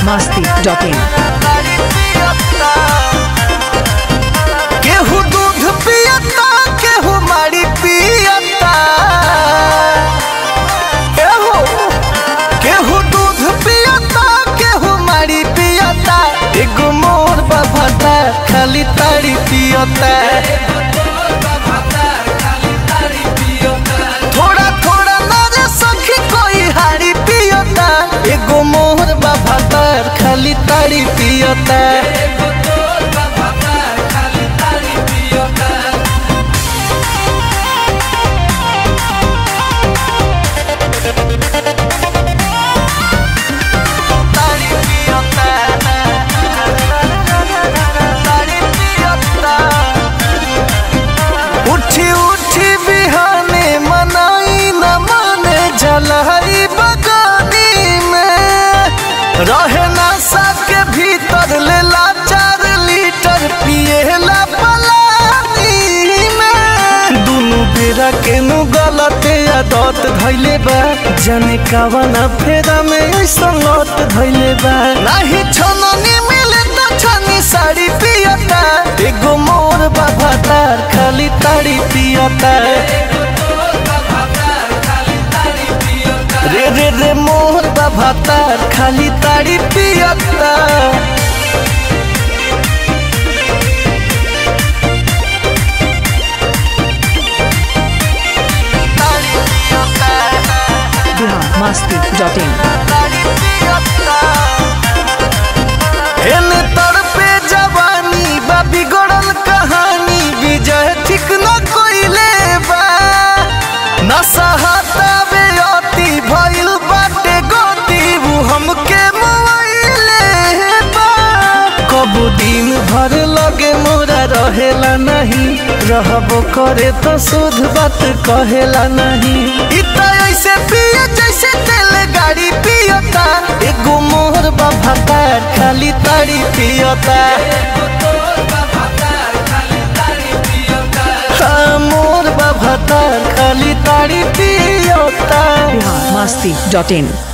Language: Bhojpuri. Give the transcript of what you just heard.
masti.in. केहू दूध पियता केहू माड़ी पियता एहो केहू दूध पियता केहू माड़ी पियता एगो मोर बभता खाली ताड़ी पियता थोड़ा थोड़ा नरे सखी कोई हाड़ी पियता एगो मोर बभता खाली ताड़ी पियता ताड़ी पियता ताड़ी पियता उठी उठी बिहाने मनाई न माने जलहरी बगानी में रहे नशा के भीतर लेला चार लीटर पिएला पलानी में दुनु बेरा के नु गलते आदत धैले बा जाने कावन फेरा में ऐसा लत धैले बा नाही छननी मिले त छनी साड़ी पियता एगो मोर बाबा तार खाली ताड़ी पियता रे रे रे मोर बाबा तार खाली ताड़ी पियता ताड़ी पियता Bihar masti.in. हेने तड़पे जवानी बा बिगड़ल कहानी विजय ठीक न कोइले बा नशा हटावे अति भइल बाटे गति उ हमके मोइले बा कबू दिन भर लगे मोरा रहेला नहीं रहबो करे तो शुद्ध बात कहेला नहीं इतना ऐसे पिए जैसे तेल गाड़ी पियता एगो मोहर बाबा तार खाली ताड़ी पियता हाँ, मोर बाबा तार खाली ताड़ी पियता Bihar masti.in.